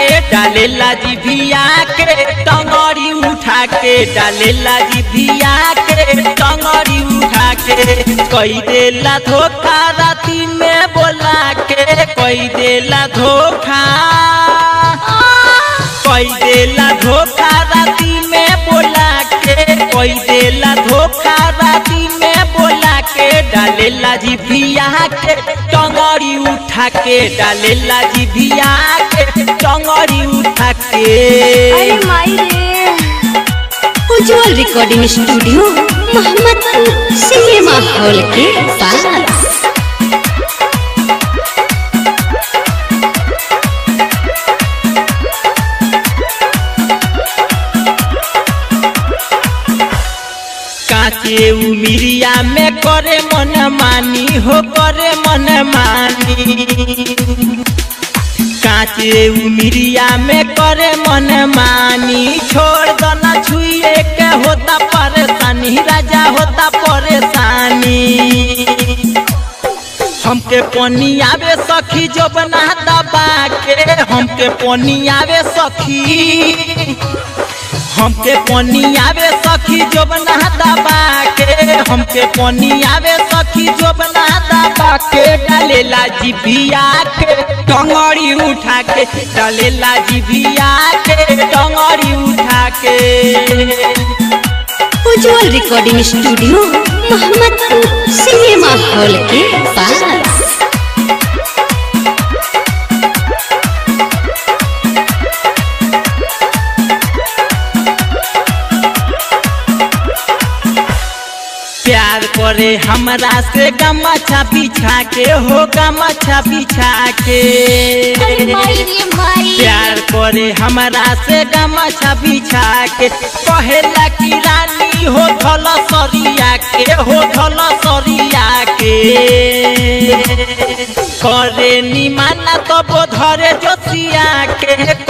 के डालेला जिभिया के टंगड़ी उठा के डालेला जिभिया के टंगड़ी उठा के कई देला धोखा राती में बोला के कई देला धोखा कई देला धोखा राती में बोला के कई देला धोखा राती में बोला के डालेला जिभिया के टंगड़ी उठा के डालेला जिभिया के टंगड़ी उठा के अरे माई रे Ujjwal recording studio Mohammadpur cinema hall के पास काचे उमिरिया में करे मन मानी हो करे मन मानी काचे उमिरिया में करे मन मानी छोड़ दना छुए के होता परेशानी राजा होता परेशानी हमके पनी आवे सखी जो बना दबा के हमके पनी आवे सखी हमके पनी आवे सखी जो बना दबा के हमके पनी आवे सखी जो बना दबा के डालेला जिभिया के टंगड़ी उठा के डालेला जिभिया के टंगड़ी उठा के Ujjwal recording studio Mohammadpur cinema hall के पास प्यार करे हमरा से गमछा बिछा के हो गमछा बिछा के अरे माई रे माई प्यार करे हमरा से गमछा बिछा के कहेला कि रानी हो धल सरिया के हो धल सरिया के करे निमाना तब धरे जोसिया के